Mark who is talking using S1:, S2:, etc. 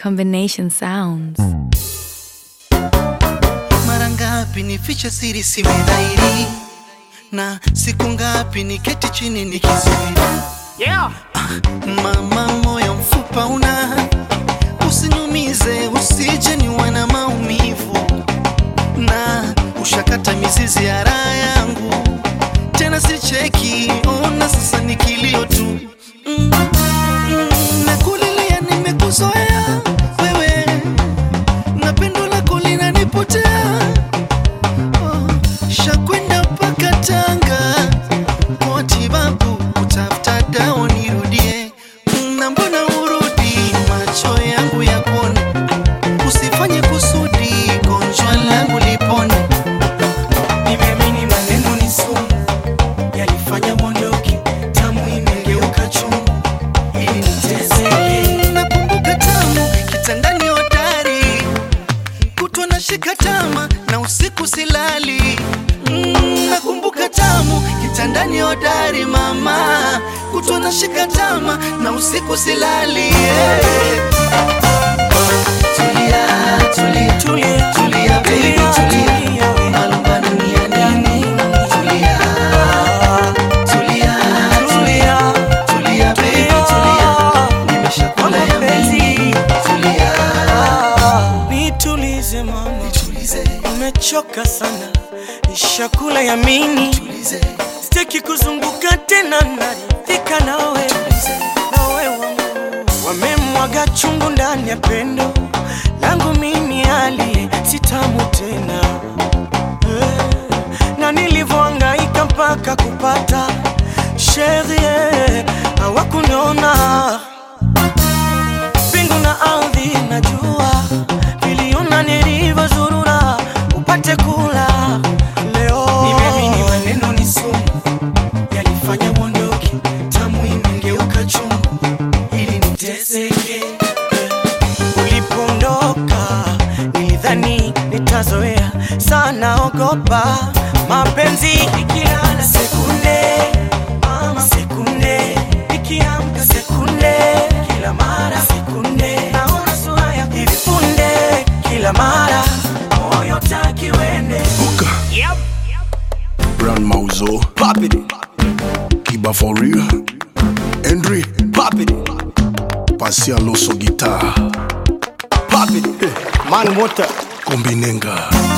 S1: Combination sounds.
S2: Mara ngapi nifiche siri simedhairi, na siku ngapi niketi chini nikisubiri.
S3: Yeah.
S2: Mama, moyo mfupa una, usiniumize, usije niwe na maumivu, na ushakata mizizi ya raha yangu, tena sicheki, ona sasa ni kilio tu mm, mm, nakulilia, nimekuzoea wewe, na pendo lako linanipotea oh, shakwenda mpaka Tanga kwa matibabu kutafuta dawa nirudie, na mbona urudi macho yangu ya kuona, usifanye kusudi gonjwa langu lipone.
S4: Nimeamini maneno ni sumu, yalifanya mondoki, tamu imegeuka chungu, ili niteseke.
S2: Nakumbuka tamu kitandani hodari, kutwa na shika tama na usiku silali. Mm, nakumbuka tamu kitandani hodari mama, kutwa na shika tama na usiku silali. Yeah. Tulia, tulia,
S4: Tulia,
S2: tulia, baby, tulia.
S4: tulia, we.
S2: Malumbano ni ya nini? Tulia, tulia, tulia, tulia, baby, tulia. Nimeshakula ya mimi. Tulia,
S4: Nitulize mama,
S2: tulize,
S4: nimechoka sana, nishakula yamini,
S2: tulize,
S4: sitaki kuzunguka tena, naridhika nawe nawe wangu. Wamemwaga chungu ndani ya pendo langu mimi, hali sitamu tena Eh, na nilivyohangaika mpaka kupata sherie hawakuniona mbingu na ardhi najua viliona nilivyozurura upate kula leo. Nimeamini maneno ni sumu, yalifanya mondoki, tamu imegeuka chungu, ili niteseke. Ulipondoka nilidhani nitazoea sana, ogopa mapenzi ikilala sekunde mama, sekunde ikiamka sekunde, kila mara sekunde, naona sura ya hivi punde, kila mara moyo taki wende
S5: Buka,
S3: Yep.
S5: Brand Mauzo,
S3: Pop it.
S5: Kiba for real, Henry,
S3: Pop it.
S5: Pasia Loso Guitar,
S3: Pop it. Man water.
S5: Kombinenga,